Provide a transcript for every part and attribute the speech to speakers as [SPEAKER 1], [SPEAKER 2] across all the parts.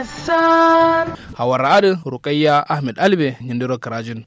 [SPEAKER 1] hawar adin rukayya ahmed albe nyindiro karajin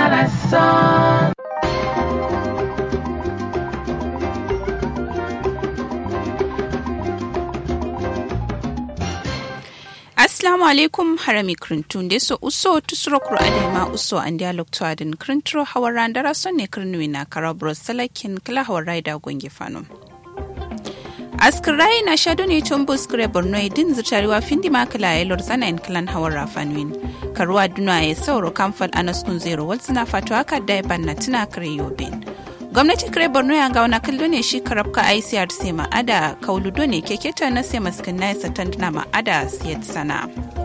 [SPEAKER 2] Assalamu alaikum harami krintun de so uso tusuro kuro adema uso an dialog to adin krintro hawar randara son ne kirnwi na karabro salakin kala hawar raida gonge fanom. askirai na shado ne tun buskure borno din zirtarewa findi makala ya lor zana in kalan hawar rafanwin karuwa duna ya sauro kamfal anaskun zero wal suna fato haka da ya banna tuna kare yobin gwamnati kare borno ya gauna kallo ne shi karabka icrc ma'ada kauludo ne keketa na sai maskin na yasa tanduna ma'ada siyat sana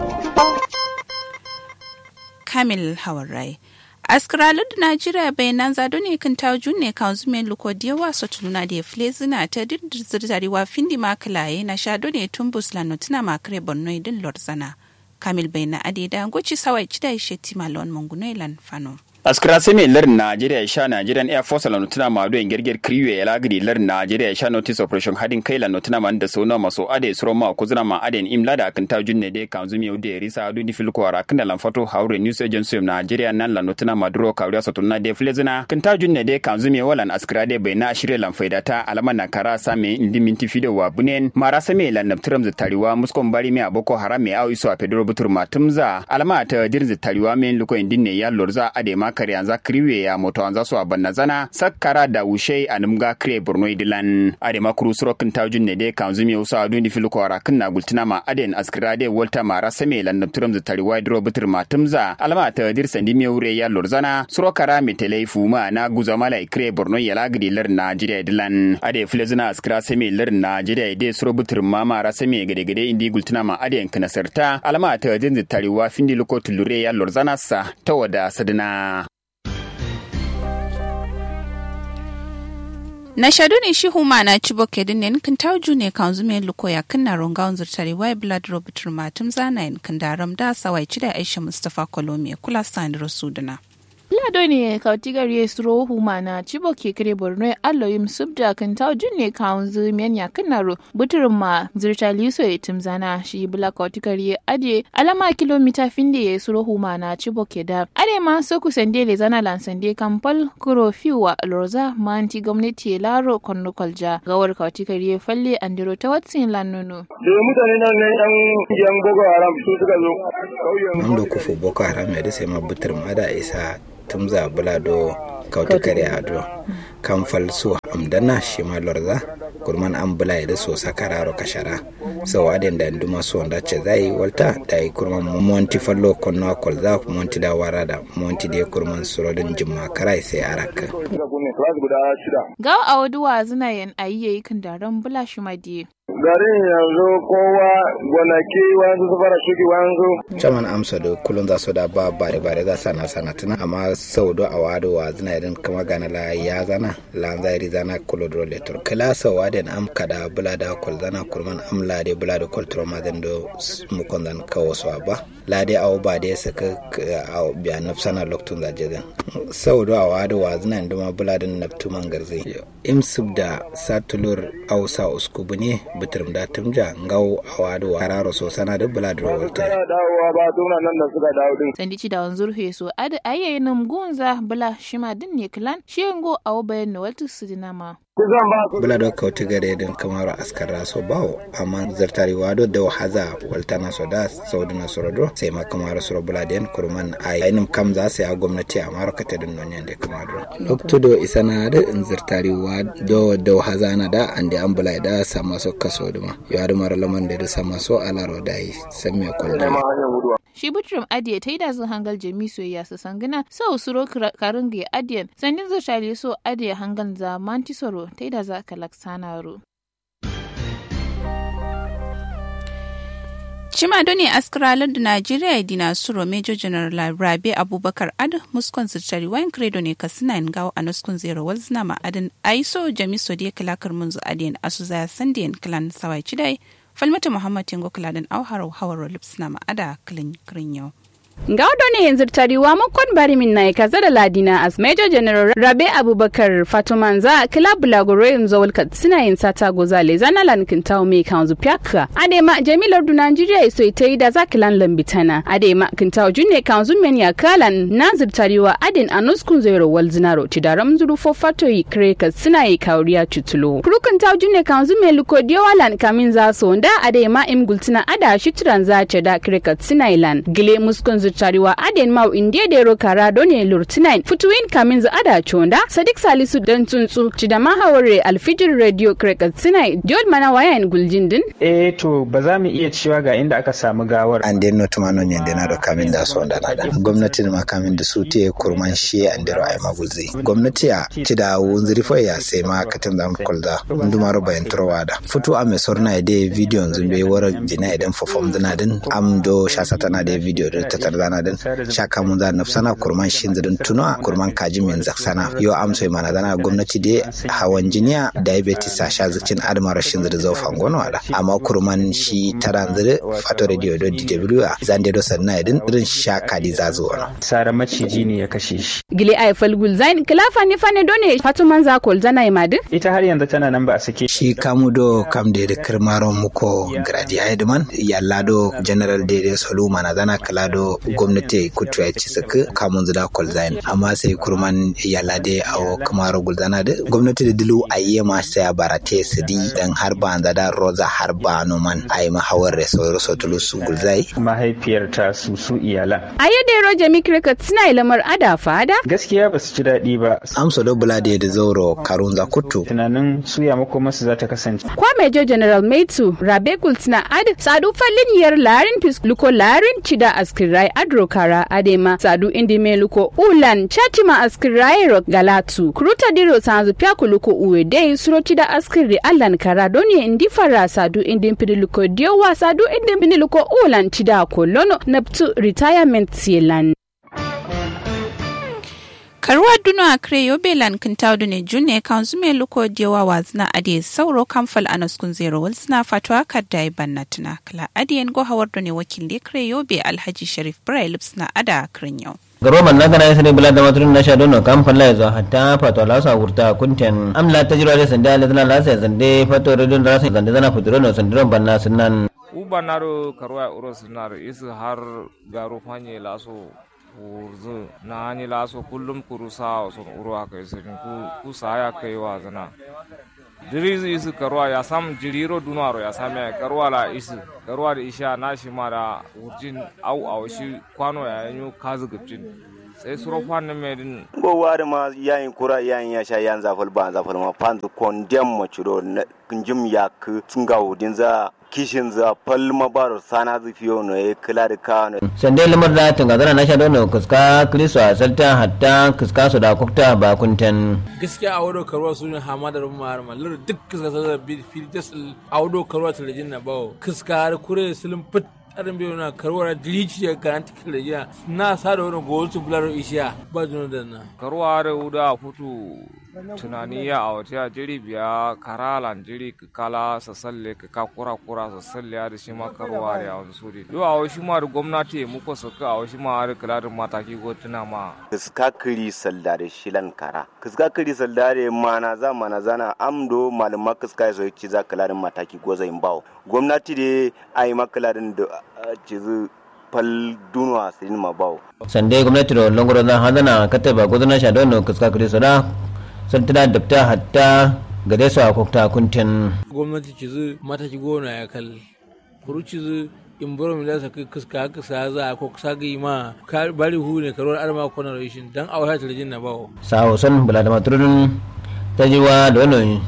[SPEAKER 2] kamil hawar rai askralud najeriya bai nan zado ne kan tawo ne kan zume luko diyawa so tuluna da fle zina ta dirzirzariwa findi makalaye na shado ne tun buslano tuna makare borno idin lorzana kamil bai na adeda goci sawai cida ishe timalon mungunailan fano
[SPEAKER 3] askira seme lar Najeriya sha Nigerian Air Force la notuna ma do gerger kriwe ya lagri lar Najeriya sha notice operation hadin kai la notuna ma da sona maso ade suro ma kuzuna ma ade imla da kan ta junne de kan zumi ude risa adu di fil ko ara kan lan fato haure news agency of Nigeria nan la notuna ma duro kawriya sotuna de flezina kan ta junne de kan zumi walan askira de bai na shirye lan faida ta alama na kara same indi minti fido wa bunen mara same lan naptram za tariwa muskon bari me aboko haram me awi so a pedro butur matumza alama ta dirzi tariwa me luko indinne ya lorza ade ma kare yanzu kriwe ya moto anza so abanna zana sakkara da wushe a numga kre borno idilan ade makuru surokin tajun ne de kan zumi usa adu ni filu kwara kinna gultina ma aden askira de volta mara same lan nabturam za tari wide ro bitir matumza alama ta dir sandi mi wure ya lorzana surokara mi telaifu ma na guza mala kre borno ya lagdi lar najeriya idilan ade filezina askira same lar najeriya de suro bitir ma mara same gade gade indi gultina ma aden kinasarta alama ta dir tari wa findi luko tulure ya lorzana sa ta wada sadina
[SPEAKER 2] na shadu ne shi huma na ci boke din ne kan tauju ne kan zume luko ya kan na ronga unzur tare wai blood robert matum zana in kan daram da sawai ci da aisha mustafa kolomi kula san rasuduna
[SPEAKER 4] Lado ne kautigar ya suro huma na cibo ke kire borno allo yim subda kan taw junne kaunzu men ya kanaro buturin ma zirta liso ya timzana shi bula kautigar ya ade alama kilomita finde ya suro huma na cibo ke da ade ma so ku sande le zana lan sande kampal kuro fiwa lorza manti gwamnati ya laro konno kolja gawar kautigar ya falle andiro ta watsin lan nono
[SPEAKER 5] da mutane nan ne yan yan boko haram su suka zo
[SPEAKER 6] kauyen da kufu boko haram ya da sai ma butur ma da isa tumza bulado kautu kare ado kan falso amdana shi ma lorza kurman an bula da so sakararo kashara so aden da nduma so da ce zai walta da yi kurman monti fallo konno kolza monti da wara da monti da kurman surodin jimma karai sai araka
[SPEAKER 4] ga awduwa zina yan ayi kan daren bula shi madiye
[SPEAKER 5] garin yanzu kowa gonaki wanzu su fara shuki wanzu.
[SPEAKER 6] Caman amsa da kullum za su da ba bare bare za sana sana tuna amma sau do a wado wa zina idan kama gana la ya zana la zairi zana kulo do letur kala sau waden am kada bula da kol zana kurman am la de bula da kol troma den do mu kon dan kawo so ba la de aw ba de saka aw biya nafsana loktun za jeden sau do a wado wa zina induma bula da naftu mangarzi im subda satulur aw sa uskubu ne bitirim da tumja ngau awadu kararo so sana da bula da rawalta
[SPEAKER 5] dawowa ba tuna nan da suka dawo din
[SPEAKER 4] sandi ci da wanzur he so ada ayayin nam gunza bula shima din ne klan shengo awo bayan na waltu su dinama
[SPEAKER 5] kusan ba
[SPEAKER 6] bula da kauti gare din kamar askar raso bawo amma zartari wado da haza waltana so da saudi na sorodo sai ma kamar soro bula den kurman a yayin kam za su ya gwamnati a maro kata din non yande kamar lokto do isana da in zartari wado da haza na da ande an bula da sama so kaso duma ya da mara laman da da sama so alaro da yi san me kwalda
[SPEAKER 4] shi butrum adiye ta yi da zan hangal jami soyayya su sangina sau suro karin ga adiyan sandin zartari so adiye hangal za mantisoro ta yi da za ka laksanaro
[SPEAKER 2] Cima ne askaralar da Najeriya dina suro Major General Rabe Abubakar Ad muskon zirtari wayan credo ne ka suna yin gawo a nuskun zero walzina ma'adin aiso jamiso da ya kalakar munzu adiyan asu zaya sandiyan kilan sawai cidai falmata Muhammad Tingo kiladin auhar hawar lipsina ma'ada kilin kirin yau.
[SPEAKER 7] Ga ne yanzu tariwa makon bari min na kaza da ladina as Major General Rabe Abubakar Fatumanza kila bulaguro yanzu walka suna yin sata gozale zana lankin tawo mai kanzu pyaka. Adema Jamilar du Nigeria iso ita yi da zakilan lambitana. Adema kintawo junne kanzu men ya kalan nazir tariwa adin anuskun zero wal zinaro tidaram zuru fo fato yi kreka suna yi kauriya tutulo. Kurukan tawo junne kanzu me luko diowalan kamin za so da adema im gultina ada shitran za ce da kreka suna ilan. Gile muskun zirtariwa aden mau indiya da yaro kara done lurtinain futuwin kamin za ada chonda sadik salisu dan tsuntsu ci da mahawar alfijir radio kreka suna diol mana wayan guljindin.
[SPEAKER 8] eh to ba za mu iya cewa ga inda aka samu gawar.
[SPEAKER 6] an den no tumano nyende na do kamin da so da nada gwamnati ma kamin da su te kurman shi an dero ai magulzi gwamnati ya ci da wunziri fo ya sai ma katin da kulda ndumaro bayan turwada futu ame sorna de video zumbe wara jina idan fofom dana din am do shasata na de video da ta tarzana din shaka mun za nafsana kurman shin zidin tuno kurman kaji min zaksana yo am sai mana dana gwamnati de hawan jiniya diabetes a sha zucin admara shin zidin zo fangono wala amma kurman shi taran zidi fato radio do dw a zande do sanna idin irin shaka di zazo wala
[SPEAKER 8] sara maciji ne ya kashe shi
[SPEAKER 7] Gile ai falgul zain kilafa ne fane done fatuman za kol zana imadin.
[SPEAKER 8] ita har yanzu tana nan ba a sake
[SPEAKER 6] shi kamu do kam de de kirmaro muko gradi haidman yalla do general de de solu mana zana kala do gwamnati kutu ya ci saka kamun zida kol zain amma sai kurman yalla de awo kamaro gulzana de gwamnati da dilu ayye ma sai barate su di dan har ba da roza har ba no man ay ma hawar reso reso tulu su gulzai
[SPEAKER 8] mahaifiyar ta su su iyalan
[SPEAKER 7] A yadda yaro jami cricket suna ilamar ada fada.
[SPEAKER 8] gaskiya ba su ji daɗi ba
[SPEAKER 6] amso do bulade de zoro karunza kutu
[SPEAKER 8] tunanin suya makomarsu za ta kasance
[SPEAKER 7] Kwa Major General Maitu Rabe Gultina Ad Sadu Fallin yar Larin Pis Luko Larin Chida Askirai Adro Kara Adema Sadu Indime Luko Ulan Chatima Askirai Rock Galatu Kuruta Diro Sanzu Pyaku Luko Uwe Dei Suro Chida Askiri Alan Kara Doni Indifara Sadu Indim Pidi Luko Diowa Sadu Indim Pidi Luko Ulan Chida Kolono Naptu Retirement Sielan.
[SPEAKER 2] karuwa duno a kre yobe lan kintaudu ne june kan zume luko diyawa wazna ade sauro kamfal anaskun zero wal suna fatwa kadda ya banna tuna kala adiyen go hawar ne wakil da kre yobe alhaji sharif braille suna ada kren yau
[SPEAKER 9] garo man naka na sani bula da maturin na shaɗo no kan falla yazo hatta fato la sa wurta kunten amla tajiro da sanda la zana la sai zande fato redon da sai zande zana fitiro no sandiron banna sunan
[SPEAKER 10] ubanaro karuwa uro sinar isu har garu fanye laso wurzu na hani laso kullum kuru sa sun uro aka isu ku ku saya kai wa zana dirizu isu karuwa ya sam jiriro dunaro ya same karuwa la isu karuwa da isha na shi ma da wurjin au au shi kwano ya yanyo kazu gubjin sai suro fannin mai din
[SPEAKER 11] bo wari ma yayin kura yayin ya sha yan zafal ba zafal ma pandu kondem mo chiro njim yak tunga udin za kishin za pal ma bar sana zu fiyo no e kila da ka no
[SPEAKER 9] sande lamar da tunga zana na shaɗo no kuska kristo a salta hatta kuska su da kukta ba kunten
[SPEAKER 12] gaskiya a wado karuwa su ne hamadar mahar mallar duk kuska sa fili jasal a wado karuwa talajin na bawo kuska har kure silin fit tsarin biyu na karuwar dilici ya karanta kila na sa da wani gowasu bular ishiya ba juna da na
[SPEAKER 10] karuwa da wuda futu tunani ya a wata jiri biya karalan jiri kala sasalle ka kura kura sasalle da shi ma karuwa da wani suri do a wasu ma da gwamnati muku suka a wasu ma da kalarin mataki ko tuna ma
[SPEAKER 11] kiska kiri saldare shilan kara kiska kiri saldare mana za mana zana amdo malama kiska ya ci za kalarin mataki ko zai bawo gwamnati da ai makalarin da cizu fal dunwa sirin ma bawo
[SPEAKER 9] sande gwamnati da longoro na hadana kataba gudana shaɗo no kuska kristo da sun tana dabta hatta gade su a kukta kunten
[SPEAKER 12] gwamnati ci zu mataki gona ya kal kuru ci zu in boro mi lasa kiska haka sa za a ko kusa ga ma ka bari hu ne karuwar arma kona rashin dan a wata talajin na bawo
[SPEAKER 9] sawo son bula da maturin ta jiwa da wani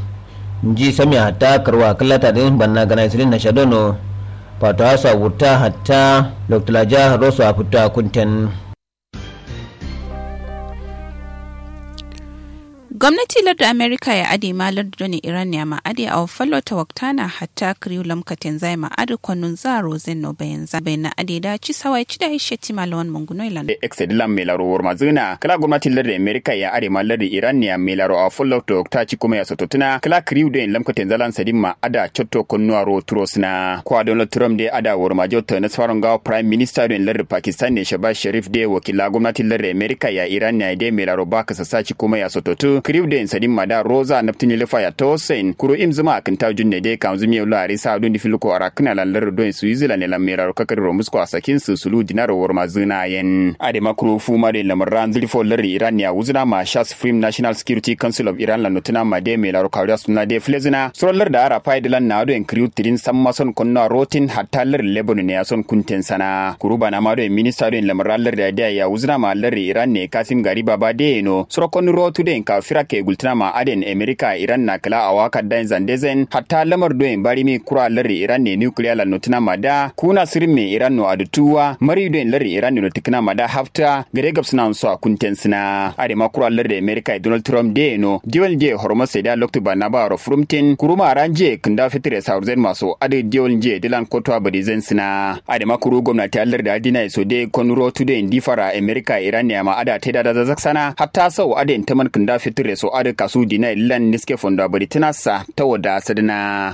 [SPEAKER 9] ji sami hatta karwa kallata din banna gana isirin na shadono fato hasa wuta hatta loktulaja rosu a fita kunten
[SPEAKER 2] gwamnati larda amerika ya ade ma larda ne iran ya ma'ade a fallo ta waktana hatta kriu lamkatin zai ma'ade kwanun zaro zen no bayan za bayan na ade da ci sawai ci da ishe ti malawan munguno ilan
[SPEAKER 3] exedilan mai laro war mazuna kala gwamnatin larda amerika ya ade ma larda iran ya mai laro a fallo ta wakta ci kuma ya sototuna kala kriu da lamkatin zalan sadin ma ada chotto konnuwa ro turos na kwa donald trump da ada war majota na tsaron gawa prime minister da larda pakistan ne shabaz sharif da wakila gwamnatin larda amerika ya iran ya da mai laro ba ka sassa ci kuma ya sototu kriwden sadin mada rosa naftini lefa ya tosen kuro im zuma akin ta junne de kan zumi yola ari sa don difiluko ara kana lallar don switzerland la mera kakar romus ko asakin su sulu dinaro war mazuna yen ade makro fu ma de lamar ran zili fo lar iran ya wuzuna ma shas supreme national security council of iran la notuna ma de mela ro kawda sunna de flezina solar da ara faidilan na do en kriw tidin samma son konna rotin hatta lar lebanon ne ya son kunten sana kuruba na ma do minister do lamar lar da ya wuzuna ma lar iran ne kasim gari baba de no sorokon rotu de ka fira ke gultuna ma aden america iran na kala a waka dan zandezen hatta lamar doen bari mi kura larri iran ne nuclear la notuna ma da kuna sirin me iran no adutuwa mari doen larri iran ne tikna ma da hafta gare gab suna so kunten sina ade ma kura larri america donald trump de no diol je hormos da loktu ba na ba ro frumtin kuruma aranje kinda fitire saurzen maso ade diol je dilan koto abadi zen sina ade ma kuru gwamnati allar da adina so de konuro tude difara america iran ne ma ada teda da zaksana hatta sau ade taman kinda fitire so ada kasu dina lan niske fonda bari tinasa ta wada sadina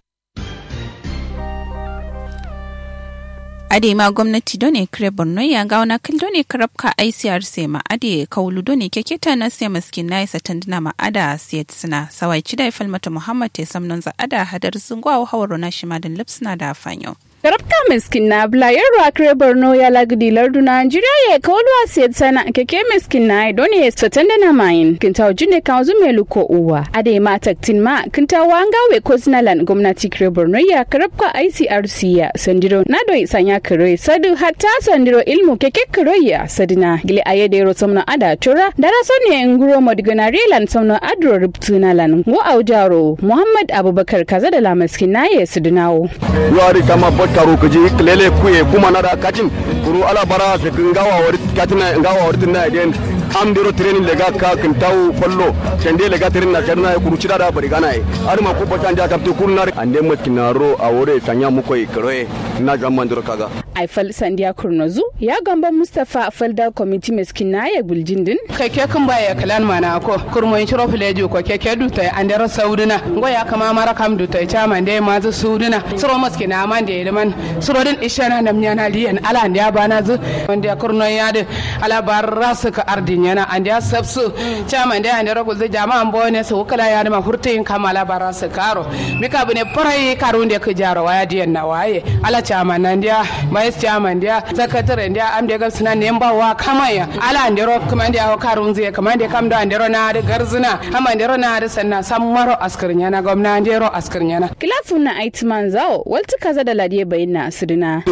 [SPEAKER 2] ade ma gwamnati done kire borno ya ga wana kil done karabka ICRC ma ade kaulu done keketa na sai maskin na isa tandina ma ada siyat sina sawai cida falmata muhammad te samnon za ada hadar zungwa hawaro na shimadin lipsina da fanyo
[SPEAKER 7] Karabka miskin na blayar rakre Borno ya lagdi lardu Nigeria ya kawalwa siyar sana keke miskin na don ya satan da na mayin kinta jine kan zume luko uwa ade ma taktin ma kinta wanga we koznalan gwamnati kre Borno ya karabka ICRC ya sandiro na do sanya kare sadu hatta sandiro ilmu keke kare ya sadina gile ayede ro somna ada tura dara sonne nguro modigana relan somna adro rubtuna lan go aujaro Muhammad Abubakar kaza da la miskin na ya sudunawo
[SPEAKER 13] wari kama taro kaji lele kuye kuma na da kacin kuru ala bara se ngawa wari katina ngawa wari tinna den am dero training lega ka kin taw kollo sende lega training na jarna kuru cida da bari gana ar ma ku patan ja kapte kurnar ande mat kinaro a wore sanya mu koy kroe na jamman dero kaga
[SPEAKER 7] aifal sandiya kurnozu ya gamba mustafa falda committee meskin na ya buljindin
[SPEAKER 14] keke kun baya kalan mana ko kurmo in shiro fileju ko keke du tay andero sauduna ngo ya kama mara kam du tay chama de ma zu sauduna suro maski na man de man suro din ishana nam nyana liyan ala ndiya bana zu wanda kurno ya de ala barra su ka ardin yana andiya sabsu chama de andero ko zu jama ambo ne su kala ya ma hurtin kamala barra su karo mika bune parai karunde ku jaro waya diyan na waye ala chama nan dia vice chairman dia secretary dia am de suna ne ba wa kamaya ala ndero kuma dia karun zai kuma dia kam da ndero na da garzuna amma ndero na da sanna san maro askirnya na gwamna ndero askirnya na
[SPEAKER 7] kilafun na aitman zao walti kaza da ladiye bayin na asirina